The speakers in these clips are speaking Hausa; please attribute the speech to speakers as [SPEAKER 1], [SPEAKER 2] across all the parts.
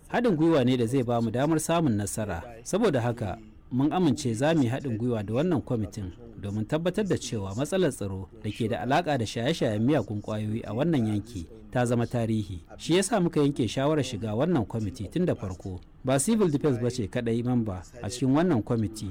[SPEAKER 1] haɗin gwiwa ne da zai ba mu damar samun nasara saboda haka mun amince za mu yi haɗin gwiwa da wannan kwamitin domin tabbatar da cewa matsalar tsaro da ke da alaƙa da shaye-shayen miyagun ƙwayoyi a wannan yanki ta zama tarihi shi yasa muka yanke shawarar shiga wannan kwamiti tun da farko ba civil defense ba ce kadai mamba a cikin wannan kwamiti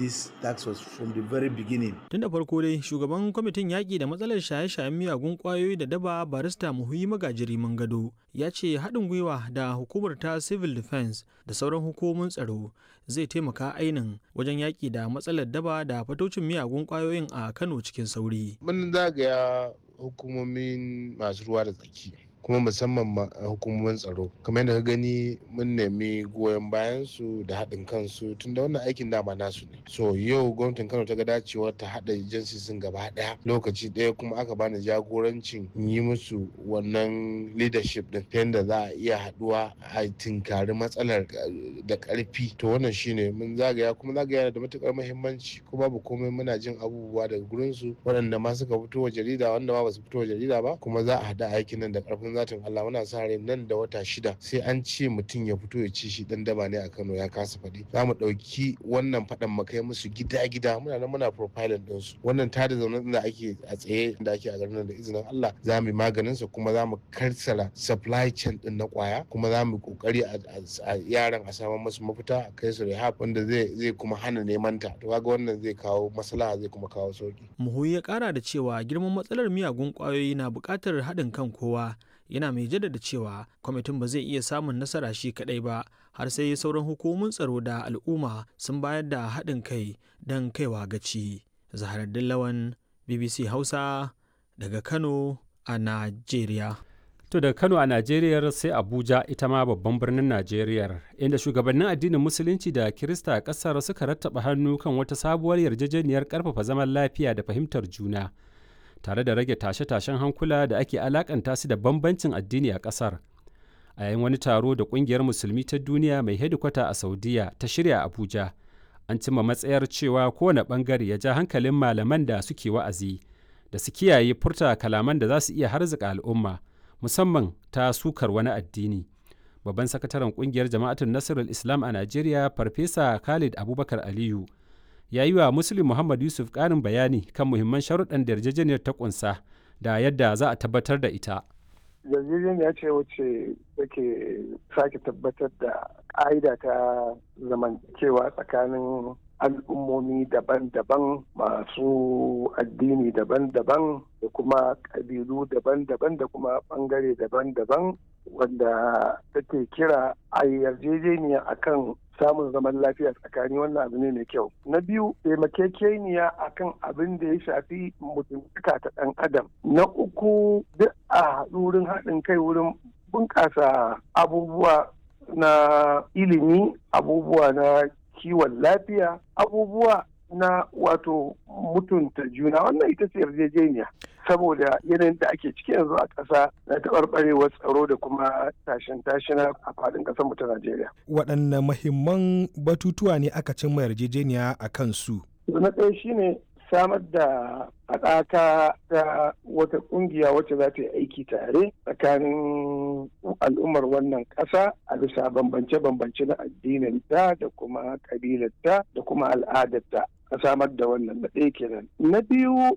[SPEAKER 2] tun da farko dai shugaban kwamitin yaƙi da matsalar shaye-shayen miyagun ƙwayoyi da daba barista muhuyi magajiri gado ya ce haɗin gwiwa da hukumar ta civil defense da sauran hukumomin tsaro zai taimaka ainin wajen yaƙi da matsalar daba da fatocin miyagun ƙwayoyin a kano cikin sauri
[SPEAKER 3] mun zagaya hukumomin masu ruwa da tsaki kuma musamman hukumomin tsaro kamar yadda ka gani mun nemi goyon bayan su da haɗin kansu tun da wannan aikin dama nasu ne so yau gwamnatin kano ta ga dacewar ta haɗa jinsisin gaba ɗaya lokaci ɗaya kuma aka bani jagorancin yi musu wannan leadership din ta yadda za a iya haɗuwa a tinkari matsalar da ƙarfi to wannan shine mun zagaya kuma zagaya da matuƙar muhimmanci ko babu komai muna jin abubuwa daga gurin su waɗanda ma suka fito wa jarida wanda ma ba su fito wa jarida ba kuma za a haɗa aikin nan da ƙarfin zatin Allah muna sa rai nan da wata shida sai an ce mutum ya fito ya ci shi dan daba ne a Kano ya kasa faɗi za mu ɗauki wannan faɗan mu kai musu gida gida muna nan muna profiling din su wannan tada zaune da ake a tsaye da ake a garin nan da izinin Allah za mu yi maganin sa kuma za mu karsara supply chain din na kwaya kuma za mu kokari a yaran a samu musu mafita a kai su rehab wanda zai zai kuma hana neman ta to kaga wannan zai kawo maslaha zai kuma kawo sauki
[SPEAKER 2] muhuyi ya kara da cewa girman matsalar miyagun kwayoyi na buƙatar haɗin kan kowa yana mai jaddada cewa kwamitin ba zai iya samun nasara shi kadai ba har sai sauran hukumomin tsaro da al'umma sun bayar da haɗin kai don kaiwa gaci zaharaddin lawan bbc hausa daga kano a najeriya
[SPEAKER 4] To daga Kano a Najeriya sai Abuja ita ma babban birnin Najeriya inda shugabannin addinin Musulunci da Kirista a ƙasar suka rattaba hannu kan wata sabuwar yarjejeniyar ƙarfafa zaman lafiya da fahimtar juna. tare da rage tashe-tashen hankula da ake alakanta su da bambancin addini a ƙasar a yayin wani taro da ƙungiyar musulmi ta duniya mai hedikwata a saudiya ta shirya abuja an cimma matsayar cewa kowane ɓangare ya ja hankalin malaman da suke wa'azi da su kiyaye furta kalaman da za su iya harzika al'umma musamman ta sukar wani addini babban sakataren ƙungiyar jama'atun nasarar islam a najeriya farfesa khalid abubakar aliyu ya yi wa Muslim Muhammad Yusuf ƙarin bayani kan muhimman sharuɗan da yarjejeniyar ta ƙunsa da yadda za a tabbatar da ita.
[SPEAKER 5] Yarjejeniya ce wacce take sake tabbatar da ƙa'ida ta zamantakewa tsakanin al'ummomi daban-daban masu addini daban-daban da kuma ƙabilu daban-daban da kuma ɓangare daban-daban wanda take kira a yarjejeniya akan samun zaman lafiya tsakani wannan abu ne mai kyau na biyu taimakekeniya akan abin da ya shafi mutuntaka ta ɗan adam na uku duk a wurin haɗin kai wurin bunƙasa abubuwa na ilimi abubuwa na kiwon lafiya abubuwa na wato mutunta juna wannan ita ce yarjejeniya saboda yanayin da ake ciki yanzu a ƙasa na taɓarɓarewar tsaro da kuma tashin tashina a faɗin ƙasar mu ta Najeriya.
[SPEAKER 6] Waɗanne mahimman batutuwa ne aka cimma yarjejeniya a kan su?
[SPEAKER 5] Na ɗaya shine samar da haɗaka ta wata ƙungiya wacce za ta yi aiki tare tsakanin al'ummar wannan ƙasa a bisa bambance-bambance na addininta da kuma ƙabilarta da kuma al'adarta a samar da wannan na ɗaya kenan. Na biyu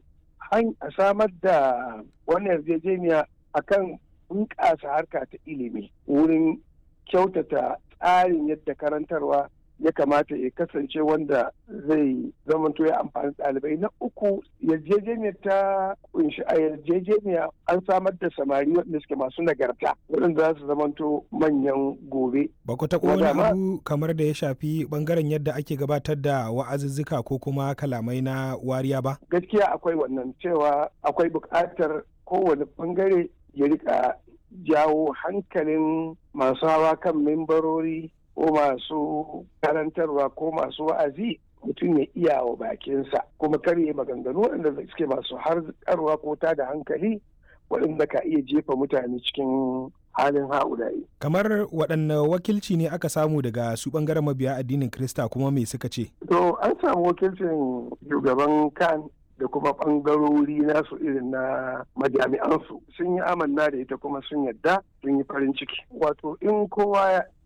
[SPEAKER 5] a samar da wannan yarjejeniya akan bunƙasa harka ta ilimi wurin kyautata tsarin yadda karantarwa ya kamata ya kasance wanda zai zamanto ya amfani ɗalibai na uku yarjejeniyar ta kunshi a yarjejeniya an samar da samari waɗanda suke masu nagarta waɗanda za su zamanto manyan gobe.
[SPEAKER 6] Ba ku taɓa wani abu kamar da ya shafi ɓangaren yadda ake gabatar da wa'azuzzuka ko kuma kalamai na wariya ba?
[SPEAKER 5] Gaskiya akwai wannan cewa akwai buƙatar kowane ɓangare ya rika jawo hankalin masu hawa kan mimbarori ko masu karantarwa ko masu wa'azi mutum ya iya wa bakinsa kuma karye maganganu waɗanda suke masu harkarwa ko ta da hankali waɗanda ka iya jefa mutane cikin halin ha'ulayi.
[SPEAKER 6] Kamar waɗanne wakilci ne aka samu daga su ɓangaren mabiya addinin Krista kuma me suka ce?
[SPEAKER 5] To an samu wakilcin shugaban kan da kuma ɓangarori nasu irin na majami'ansu sun yi amanna da ita kuma sun yadda sun yi farin ciki wato in kowa